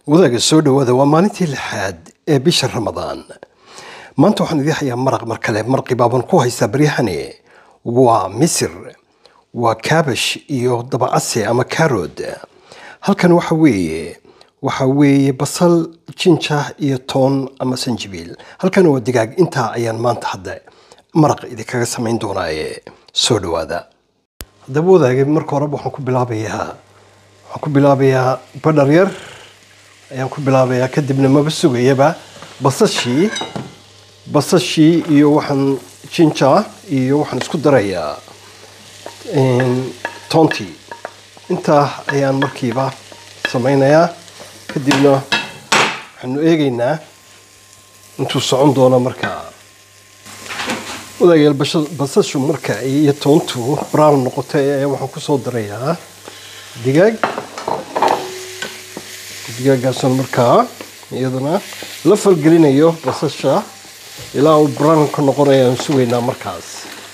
wadaaga soo dhowaada waa maalintii lixaad ee bisha ramadaan maanta waxaan idii hayaa maraq mar kale maraqi baaban ku haystaa baryahani waa misir waa kaabash iyo dabacase ama karood halkan waxa weeye waxa weeye basal jinja iyo toon ama sanjibiil halkan waa digaag intaa ayaan maanta hadda maraq idinkaga samayn doonaaye soo dhowaada haddaba wadaagay marka horeba waxaan ku bilaabayaa waxaan ku bilaabayaa badhar yar ayaan ku bilaabayaa kadibna maba sugayaba basashii basashii iyo waxaan jinja iyo waxaan isku darayaa toontii intaa ayaan markiiba samaynayaa kadibna waxaanu eegaynaa intuu socon doono markaa wadaagayaal basashu marka iyo toontu brown noqotay ayaa waxaan kusoo darayaa digaag digaaggaasoo markaa iyadana la falgelinayo basasha ilaa uu brown ka noqonayo aan sugaynaa markaas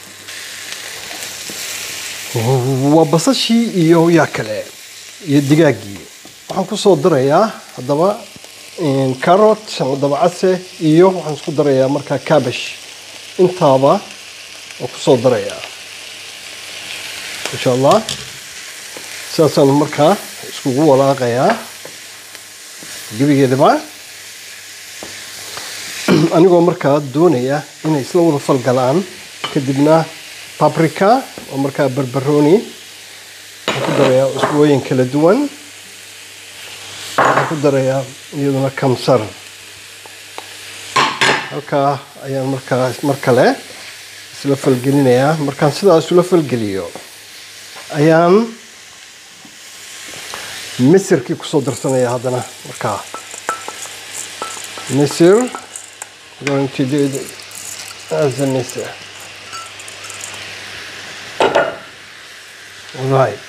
waa basashii iyo yaa kale iyo digaaggii waxaan kusoo darayaa haddaba carrot ama dabacase iyo waxaan isku darayaa markaa cabash intaaba waan kusoo darayaa insha allah sidaasaan markaa iskugu walaaqayaa gebigeedaba anigoo markaa doonaya inay isla wada falgalaan kadibna babrica oo markaa barbaroni waxaan ku darayaa usbooyin kala duwan waxaan ku darayaa iyaduna kamsar halkaa ayaan markaa mar kale isla falgelinayaa markaan sidaa isula falgeliyo ayaan misirkii kusoo darsanaya haddana markaa misir going to do it as a misir right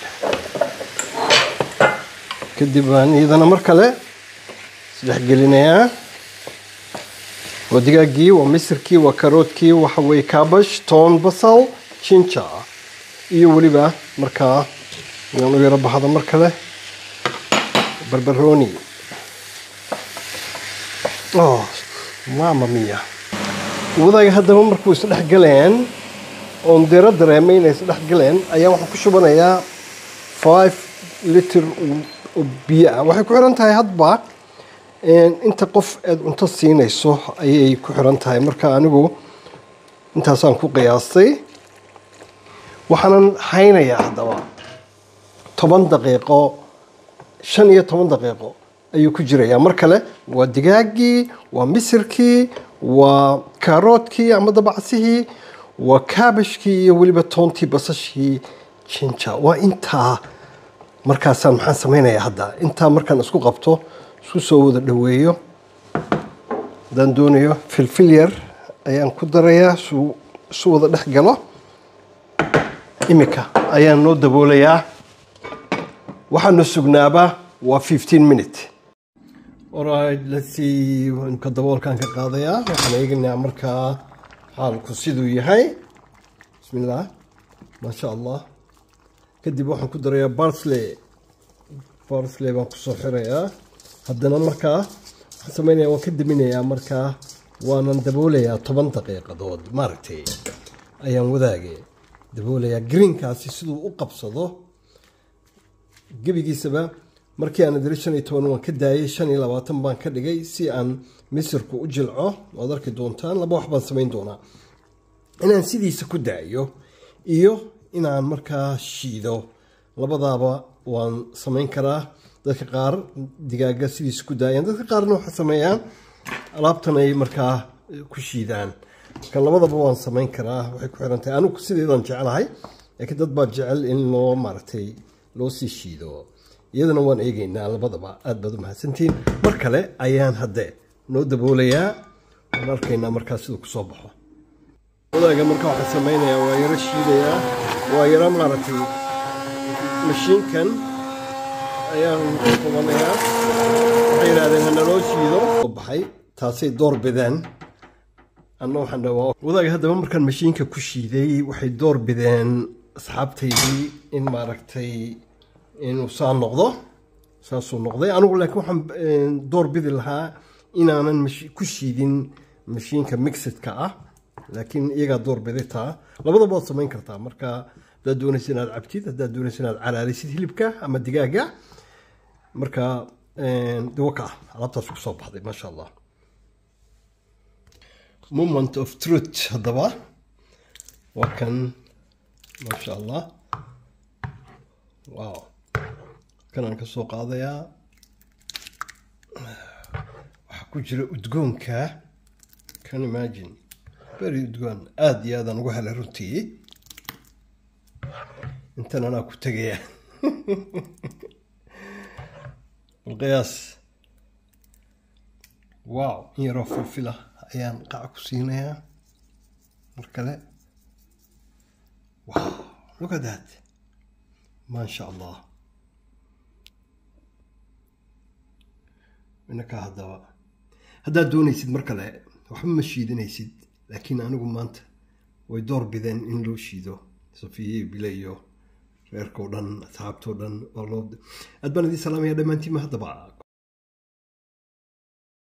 kadib baan iyadana mar kale isdhex gelinayaa waa digaaggii waa misirkii waa karoodkii waxa weeye kaabash toon basal jinja iyo weliba markaa inaan u yaro baxda mar kale barbaroni oh mama mia wadaaga haddaba markuu isdhex galeen oon dero dareemay inay isdhex galeen ayaa waxaan ku shubanayaa five liter oo biyo ah waxay ku xiran tahay hadba inta qof aad cunto siinayso ayay ku xiran tahay marka anigu intaasaan ku qiyaastay waxaanan haynayaa haddaba toban daqiiqo shan iyo toban daqiiqo ayuu ku jirayaa mar kale waa digaaggii waa misirkii waa kaaroodkii ama dabacsihii waa kaabashkii iyo weliba toontii basashii jinja waa intaa markaasaan maxaan samaynayaa hadda intaa markaan isku qabto isku soo wada dhoweeyo haddaan doonayo filfil yar ayaan ku darayaa suu isu wada dhex galo imika ayaan noo daboolayaa waxaanu sugnaaba waa fifteen minute alright let's see ka daboolkaan ka qaadayaa waxaan eegaynaa markaa xaalku siduu yahay bismillah maasha allah kadib waxaan ku darayaa barsley barsley baan kusoo xirayaa haddana markaa waxaan samaynayaa waan ka daminayaa markaa waanan daboolayaa toban daqiiqadood maaragtay ayaan wadaage daboolayaa greenkaasi siduu u qabsado gebigiisaba markii aan diri shan iyo toban waan ka daayay shan iyo labaatan baan ka dhigay si aan misirku u jilco waad arki doontaan laba wax baan samayn doonaa inaan sidiisa ku daayo iyo inaan markaa shiido labadaaba waan samayn karaa dadka qaar digaaga sidiisa ku daayaan dadka qaarna waxay sameeyaan alaabtan ay markaa ku shiidaan marka labadaba waan samayn karaa waxay ku xiran tahay anigu sideedan jeclahay laakiin dad baa jecel in loo maaragtay loo sii shiido iyadana waan eegaynaa labadaba aada baad u mahadsantihiin mar kale ayaan hadde noo daboolayaa waan arkaynaa markaa siduu kusoo baxo wadaaga marka waxaan samaynayaa waa yaro shiidayaa waa yaro maaragtay mashiinkan ayaan qubanayaa waxay yidhahdeen hanaloo shiido baxay taasay door bideen anna waxaan dhawaa wadaaga haddaba markaan mashiinka ku shiiday waxay door bideen asxaabtaydii in maaragtay inuu saa noqdo saasuu noqday anigu laakiin waxaan door bidi lahaa inaanan ku shiidin mashiinka mixidka ah laakiin iyagaa door biday taa labadaba waad samayn kartaa marka haddaad doonaysa inaad cabtid haddaad doonaysa inaad calaalisid hilibka ama digaaga marka dawaka ah alaabtaas ku soo baxday maasha allah moment of truth haddaba waa kan maasha allah wow kanaan ka soo qaadayaa waxaa ku jira udgoonka can imagine very udgoon aada iyo aadaan ugu helay runtii intan anaa ku tegaya balqiyaas wow in yaroo filfila ayaan qaca ku siinayaa mar kale wow look at that maasha allah inakaa haddaba haddaad doonaysid mar kale waxba ma shiidanaysid laakiin anigu maanta way door bideen in loo shiido safiye bile iyo reerkao dhan asxaabtoo dhan aad baan idiin salaamaya dhammaantiima haddaba